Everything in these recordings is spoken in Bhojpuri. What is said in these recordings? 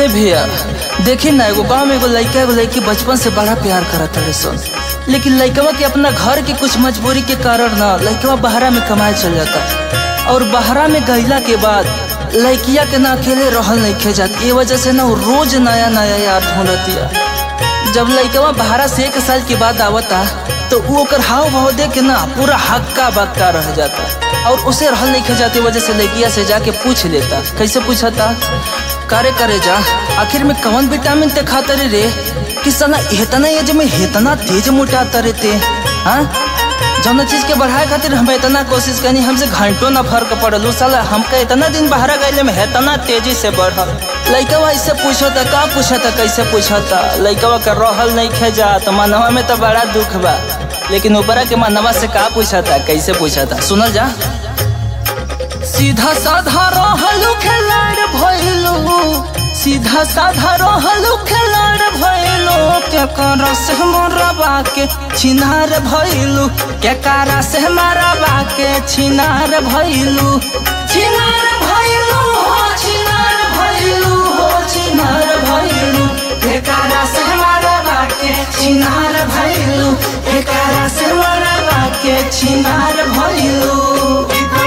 भैया देखी ना एगो गाँव में एगो लड़का एगो लड़की बचपन से बड़ा प्यार करत रहे सन लेकिन लड़कवा के अपना घर के कुछ मजबूरी के कारण ना लड़कवा बहरा में कमाए चल जाता और बहरा में गईला के बाद लड़किया के ना अकेले रहल नहीं खे जात ये वजह से ना वो रोज नया नया याद ढूंढतिया जब लड़कवा बहरा से एक साल के बाद आवता तो वो ओकर हाव भाव देख के ना पूरा हक्का बक्का रह जाता और उसे रहल नहीं खे जाती वजह से लड़किया से जाके पूछ लेता कैसे पूछता करे करे जा आखिर में कौन विटामिन ते खाता रे रे कि साला इतना एज में इतना तेज मोटाता रे ते हाँ जौन चीज के बढ़ाए खातिर हम इतना कोशिश करनी हमसे घंटों ना फर्क पड़ल साला हमका इतना दिन बाहर गए में इतना तेजी से बढ़ल लइकवा इससे पूछता का पूछता कैसे पूछता लइकवा का रहल नहीं खे जात मनवा में तो बड़ा दुख बा लेकिन ऊपरा के मनवा से का पूछता कैसे पूछता सुनल जा सीधा साधा रहलू खिलाड़ भइलू सीधा साधा रहलू खिलाड़ भइलू के करा से मरबा के छिनार भइलू के करा से मरबा के छिनार भइलू छिनार भइलू हो छिनार भइलू हो छिनार भइलू के करा से मरबा के छिनार भइलू के करा से मरबा के छिनार भइलू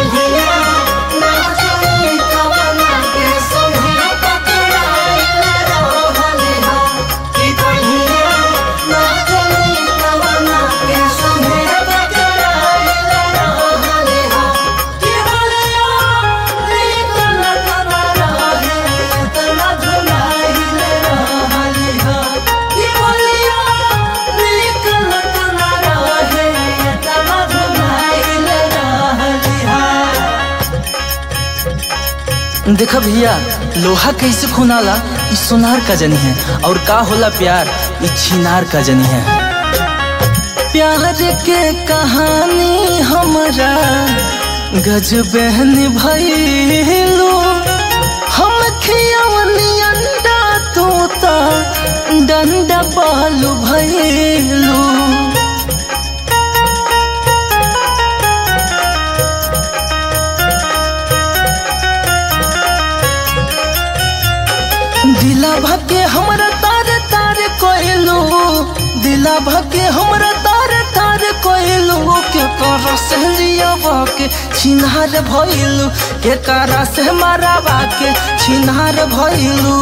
देखा भैया लोहा कैसे खुनाला ई सोनार का जनी है और का होला प्यार ई छिनार का जनी है प्यार के कहानी हमरा गजबहन भइलू हम खियवनी अंडा तोता डंडा बालू भइलू दिला भके हमरा तारे तारे कोइलू दिला भके हमरा तारे तारे कोइलू के कर सहलिया के छिनार भइलू के करा से मारावा के छिनार भइलू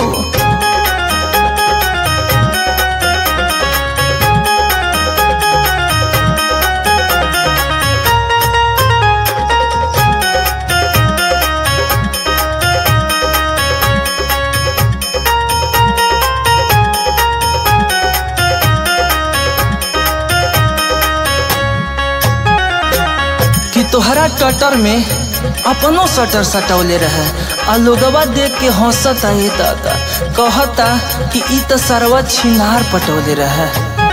कि तोहरा टटर में अपनो सटर सटौले रहे आ लोगवा देख के हंसता है दादा कहता कि ई तो सरवा छिनार पटौले रहे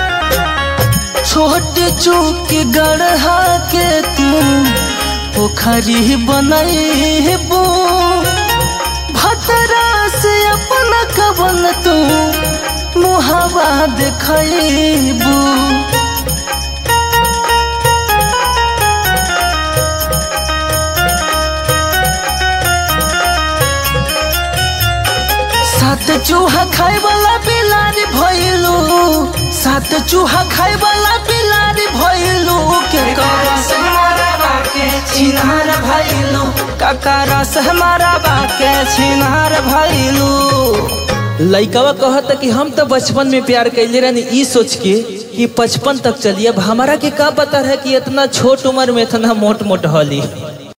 छोटे चूक के गढ़ा के तू पोखरी बनैबू भतरा से अपना कवन तू मुहावा देखैबू सात चूहा खाए वाला बिलारी भइलू सात चूहा खाए वाला बिलारी भइलू के करा से हमारा के छिनार भइलू ककरा से हमारा के छिनार भइलू लइकवा कहता कि हम तो बचपन में प्यार कैले रहनी ई सोच के कि बचपन तक चलिए अब हमारा के का पता है कि इतना छोट उम्र में इतना मोट मोट हली